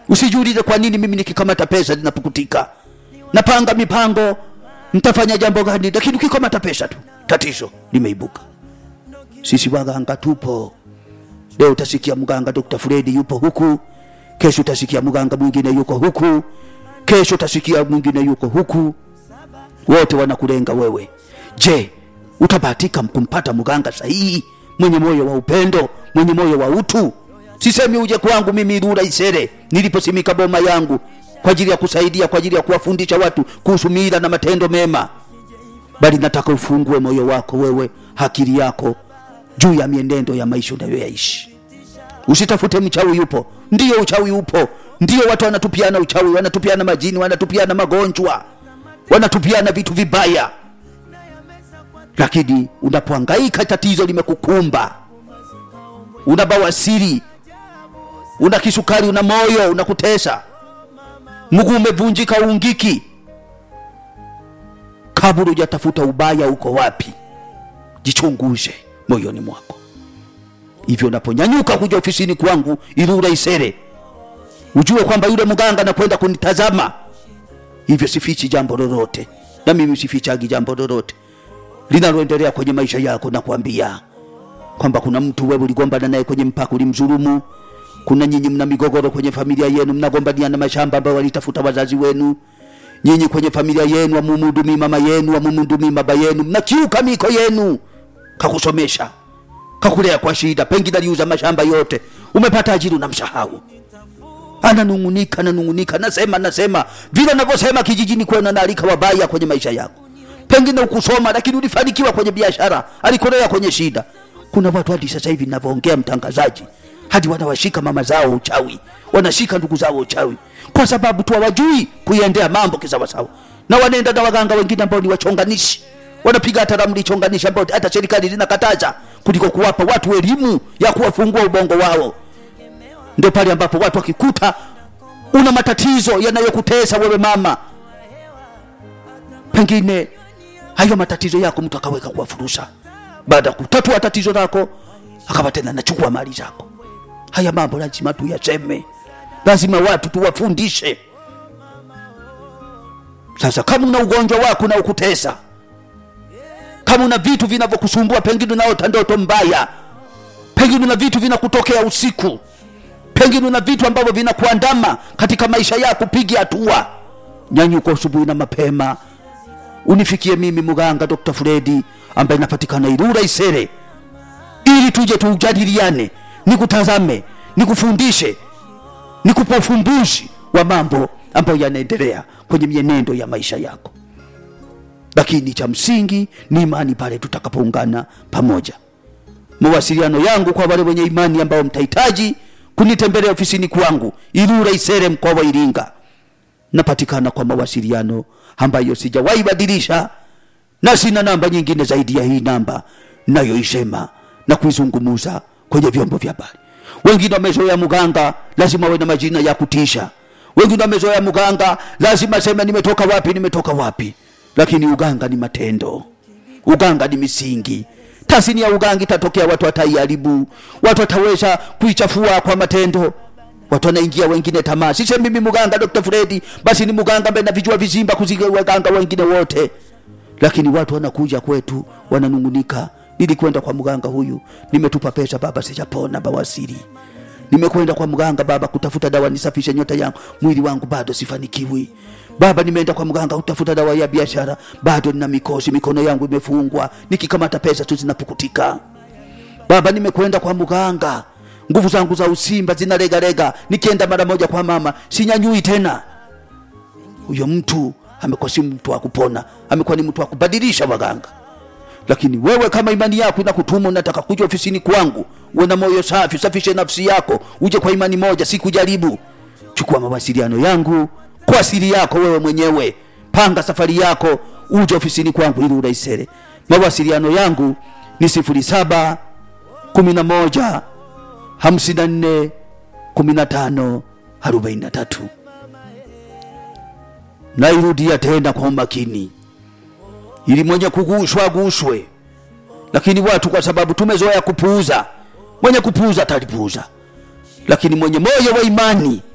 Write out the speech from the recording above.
usijiulize kwa nini mimi nikikamata pesa zinapukutika napanga mipango mtafanya jambo gani lakini ukikamata pesa tu tatizo limeibuka sisi waganga tupo leo utasikia mganga dr fredi yupo huku kesho utasikia mganga mwingine yuko huku kesho utasikia mwingine yuko huku wote wanakulenga wewe je utabahatika kumpata mganga sahihi mwenye moyo wa upendo mwenye moyo wa utu sisemi uje kwangu mimi Ilula Isere niliposimika boma yangu kwa ajili ya kusaidia kwa ajili ya kuwafundisha watu kuhusu mila na matendo mema bali nataka ufungue moyo wako wewe akili yako juu ya mienendo ya maisha unayoyaishi usitafute mchawi yupo ndiyo uchawi upo ndiyo watu wanatupiana uchawi wanatupiana majini wanatupiana magonjwa wanatupiana vitu vibaya lakini unapohangaika tatizo limekukumba una bawasiri una kisukari una moyo unakutesa mguu umevunjika ungiki kabla hujatafuta ubaya uko wapi jichunguze moyoni mwako hivyo unaponyanyuka kuja ofisini kwangu Ilula Isere ujue kwamba yule mganga anakwenda kunitazama hivyo sifichi jambo lolote na mimi sifichagi jambo lolote linaloendelea kwenye maisha yako nakwambia kwamba kuna mtu wewe uligombana naye kwenye mpaka ulimdhulumu kuna nyinyi mna migogoro kwenye familia yenu mnagombaniana mashamba ambayo walitafuta wazazi wenu nyinyi kwenye familia yenu amumhudumii mama yenu amumhudumii baba yenu mnakiuka miko yenu kakusomesha kakulea kwa shida pengine aliuza mashamba yote umepata ajiri unamsahau ananungunika ananungunika nasema nasema vile navyosema kijijini kwenu anaalika wabaya kwenye maisha yako pengine ukusoma lakini ulifanikiwa kwenye biashara alikolea kwenye shida kuna watu hadi sasa hivi navyoongea mtangazaji hadi wanawashika mama zao uchawi wanashika ndugu zao uchawi kwa sababu tu hawajui kuiendea mambo kisawasawa na wanaenda na waganga wengine ambao ni wachonganishi wanapiga hata ramli chonganishi ambao hata serikali zinakataza kuliko kuwapa watu elimu ya kuwafungua ubongo wao ndio pale ambapo watu wakikuta una matatizo yanayokutesa wewe mama pengine hayo matatizo yako mtu akaweka kuwa fursa baada ya kutatua tatizo lako akawa tena nachukua mali zako haya mambo lazima tuyaseme lazima watu tuwafundishe sasa kama una ugonjwa wako na ukutesa kama una vitu vinavyokusumbua pengine unaota ndoto mbaya pengine una vitu vinakutokea usiku pengine una vitu ambavyo vinakuandama katika maisha yako pigi hatua nyanyuka asubuhi na mapema unifikie mimi mganga dr fredi ambaye napatikana irura isere ili tuje tujadiliane nikutazame nikufundishe nikupe ufumbuzi wa mambo ambayo yanaendelea kwenye mienendo ya maisha yako lakini cha msingi ni imani pale tutakapoungana pamoja mawasiliano yangu kwa wale wenye imani ambao mtahitaji kunitembelea ofisini kwangu Ilula Isere, mkoa wa Iringa. Napatikana kwa mawasiliano ambayo sijawahi badilisha, na sina namba nyingine zaidi ya hii namba nayoisema na kuizungumuza kwenye vyombo vya habari. Wengine wamezoea mganga lazima awe na majina ya kutisha, wengine wamezoea mganga lazima sema nimetoka wapi, nimetoka wapi. Lakini uganga ni matendo, uganga ni misingi tasini ya uganga itatokea watu wataiharibu watu wataweza kuichafua kwa matendo watu wanaingia wengine tamaa sise mimi muganga dr fredi basi ni muganga ambaye navijua vizimba kuziga waganga wengine wote lakini watu wanakuja kwetu wananungunika nilikwenda kwa mganga huyu nimetupa pesa baba sijapona bawasiri nimekwenda kwa mganga baba kutafuta dawa nisafishe nyota yangu mwili wangu bado sifanikiwi baba nimeenda kwa mganga kutafuta dawa ya biashara bado nina mikosi mikono yangu imefungwa nikikamata pesa tu zinapukutika baba nimekwenda kwa mganga nguvu zangu za usimba zinalegalega nikienda mara moja kwa mama sinyanyui tena huyo mtu amekuwa si mtu wa kupona amekuwa ni mtu wa kubadilisha waganga lakini wewe kama imani yako inakutuma unataka kuja ofisini kwangu uwe na moyo safi usafishe nafsi yako uje kwa imani moja si kujaribu chukua mawasiliano yangu kwa asili yako wewe mwenyewe panga safari yako uje ofisini kwangu ili uraisere mawasiliano yangu ni sifuri saba kumi na moja hamsini na nne kumi na tano arobaini na tatu nairudia tena kwa umakini ili mwenye kugushwa agushwe lakini watu kwa sababu tumezoea kupuuza mwenye kupuuza atalipuuza lakini mwenye moyo wa imani